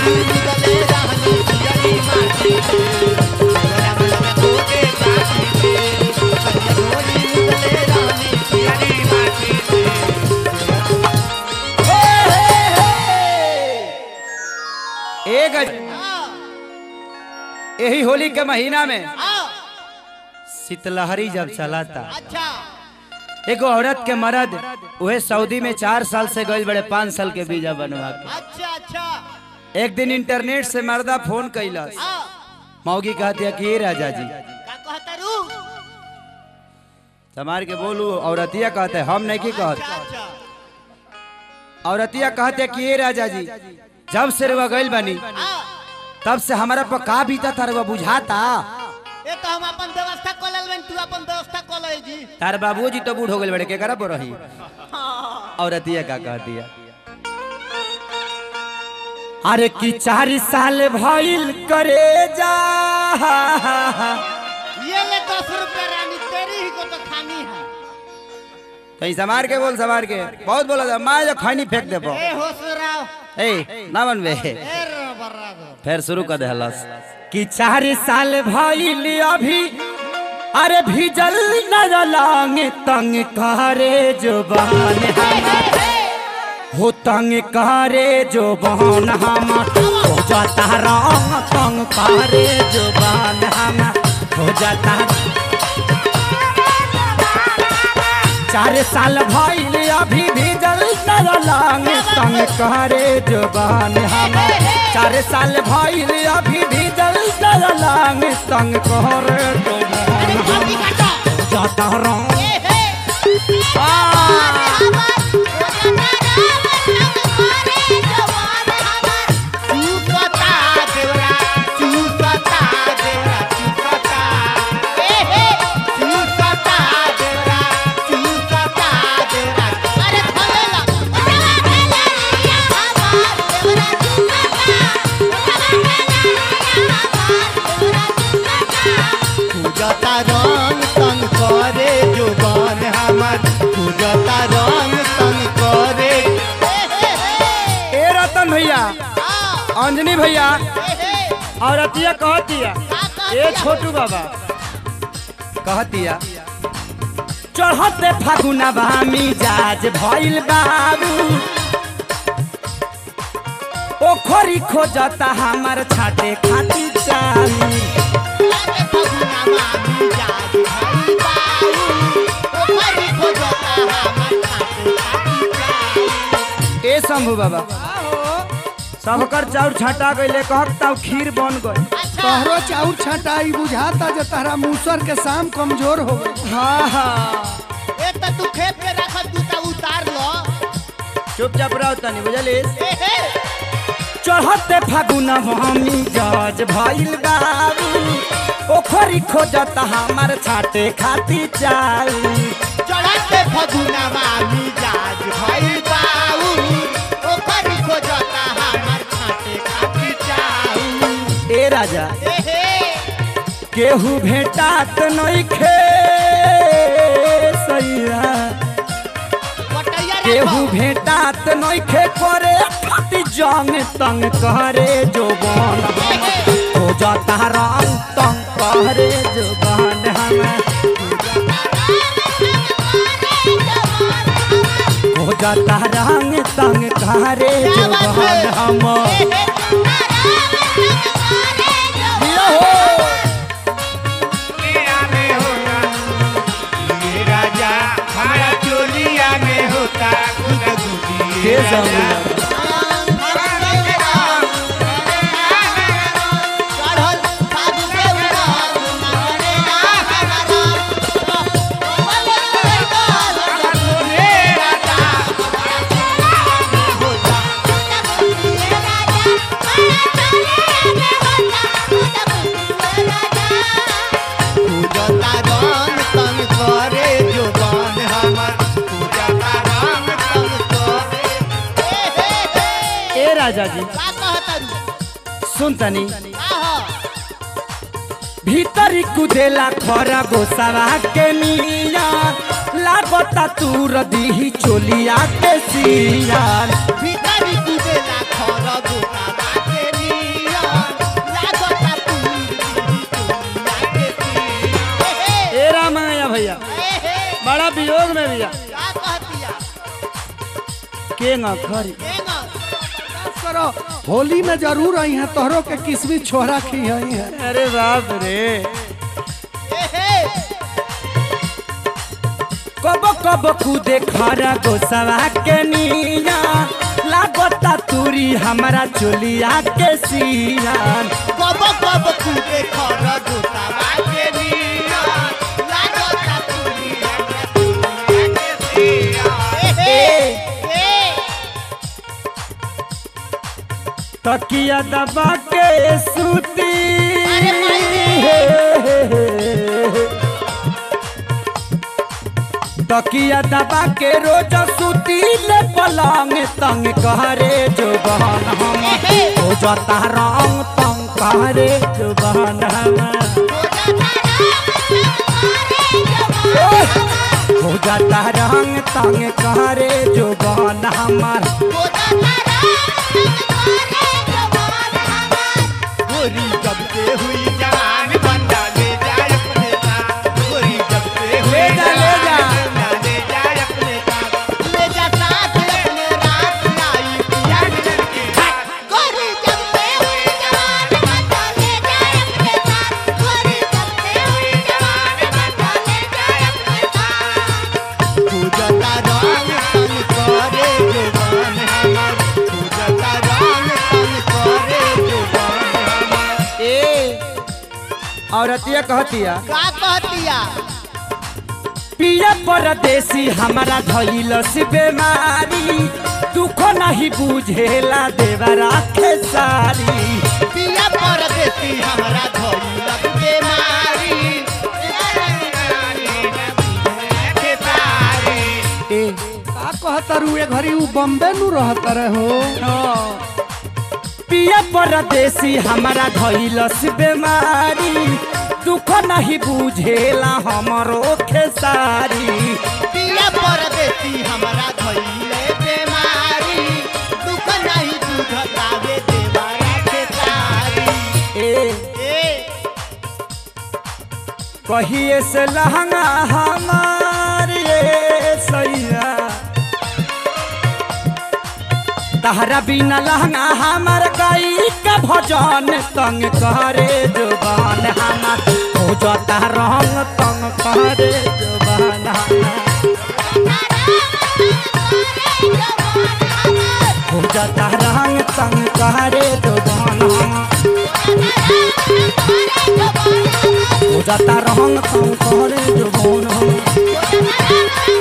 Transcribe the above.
ढोली मुदले रहनी पियरी माटी के तोरा मन धोके जाती के करिया ढोली मुदले रहनी पियरी माटी के एक यही होली के महीना में आओ शीतलहरी जब चलाता अच्छा एगो औरत के मर्द उहे सऊदी में चार साल से गई बड़े पाँच साल के वीजा बनवा के अच्छा अच्छा एक दिन इंटरनेट से मर्दा फोन कैलस आओ मौगी कहती है कि "ए राजा जी का कहता रू समार के बोलू औरतिया कहते हम नहीं की कहत अच्छा अच्छा औरतिया कहते कि "ए राजा जी जब से रुआ गइल बनी आओ तब से हमारा पर का बीता था रुआ बुझाता ये तो हम अपन व्यवस्था कर लेबन तू अपन व्यवस्था कर ले जी तार बाबूजी तो बूढ़ हो गए बड़े के करा पर रही औरतिया का कह दिया अरे की चार साल भइल करे जा ये ले दस रुपया रानी तेरी ही को तो खानी है कहीं समार के बोल समार के बहुत बोला था मैं जो खैनी फेंक दे ए होसराव ए ना बनबे ए रे बर्रागो फिर शुरू कर दे हलस कि चार साल भइल अभी अरे भीजल न लांग तंग करे जुबान हमार हो तंग करे जुबान हमार हो जाता रंग तंग करे जुबान हमार हो जाता चार साल भइल अभी भीजल न लांग तंग करे जुबान हमार चार साल भइल अभी भीजल न लांग तंग करे जुबान हमार हो जाता रंग ए हे चूसता देवरा चूसता देवरा चूसता ए हे चूसता देवरा चूसता देवरा अरे खलेला पूजता रंग तंग करे जुबान हमर पूजता रंग तंग करे ए रतन भैया अंजनी भैया औरतिया कहतिया ए छोटू बाबा कहतिया चढ़ते फागुना बामी जाज भइल बाबू ओखरी खोजता हमार छाटे खाती चाही ए शंभू बाबा सबकर चाउर छाटा गइले कहत ताऊ खीर बन गई तोहरो चाउर छटाई बुझाता जे तारा मूसर के शाम कमजोर हो गई हाँ हाँ तू खेत में रखल तू तो उतार लो चुपचाप रहो तनी बुझलिस ए हे चढ़ते फागुन हमी जज भइल बाबू ओखरी खोजत हमार छाटे खाती चाऊ चढ़ते फगुनवा मिजाज भइल बाऊ ओकर खोजता हमर छाटे खाती चाऊ ए राजा ए हे केहू भेटात नइखे सैया पटैया केहू रखो भेटात नइखे करे खाती जंग तंग करे जोबन हो जाता रंग तंग करे जोबन हमें हो जाता रंग तंग करे जोबन हम राजा हमारा चोलिया में होता गुदगुदी के जाऊंगा चढ़ल फागुन के पूजता रंग तंग करे जुबान हमर पूजता रंग तंग करे ए हे हे ए राजा जी का कहतरू सुन तनी का हो भीतरी कुदेला खरा गोसावा के मिया लागता तूर दीही चोलिया के सिया भिखारी कुदेला खर गोता बाटे केंगा खरी करो होली में जरूर आई है तोहरों के किस्मी छोरा खी आई है अरे बाप रे कब कब कूदे खरा गोसवा के निया लागता तुरी हमारा चोलिया के सियान कब कब कूदे खर गोतावा के निया लागता तुरी हमरा तुरिया के सिया ए ए तकिया दबा के सूती अरे तकिया दबा के रोज सूती ले पलंग तंग कहरे जो बहन हम हो जाता रंग तंग कहरे जो बहन हम हो जाता रंग तंग कहरे जो बहन हमार गोरी जब से हुई जवान बंदा ले जाए अपने साथ गोरी जब से हुई ले जा, ले जा। जवान बंदा ले जाए अपने साथ ले जा साथ अपने रात आई पिया मिलन के साथ गोरी जब से हुई जवान बंदा ले जाए अपने साथ गोरी जब से हुई जवान बंदा ले जाए अपने साथ पूजता रंग तन करे जुबान हमार पूजता रंग तन करे जुबान हमार ए औरतिया कहतिया का कहतिया पिया परदेसी हमारा धइल से बेमारी दुख नहीं बुझेला देवरा के सारी पिया परदेसी हमरा धइलक बेमारी के तारी ए का कहता रू ए घड़ी ऊ बम्बे नु रहता रहे हो पिया परदेसी हमारा धइल से बेमारी दुख नहीं बुझेला हमरो खेसारी पिया परदेसी हमरा धइले बेमारी दुख नहीं बुझतावे देवारा के तारी ए ए कहिए से लहंगा हमार ये सैया तहरा बिना लहंगा हमार गई का भजन तंग करे जुबान हमार हो जाता रंग तंग करे जुबान हमार हो जाता रंग तंग करे जुबान हमार हो जाता रंग तंग करे जुबान हमार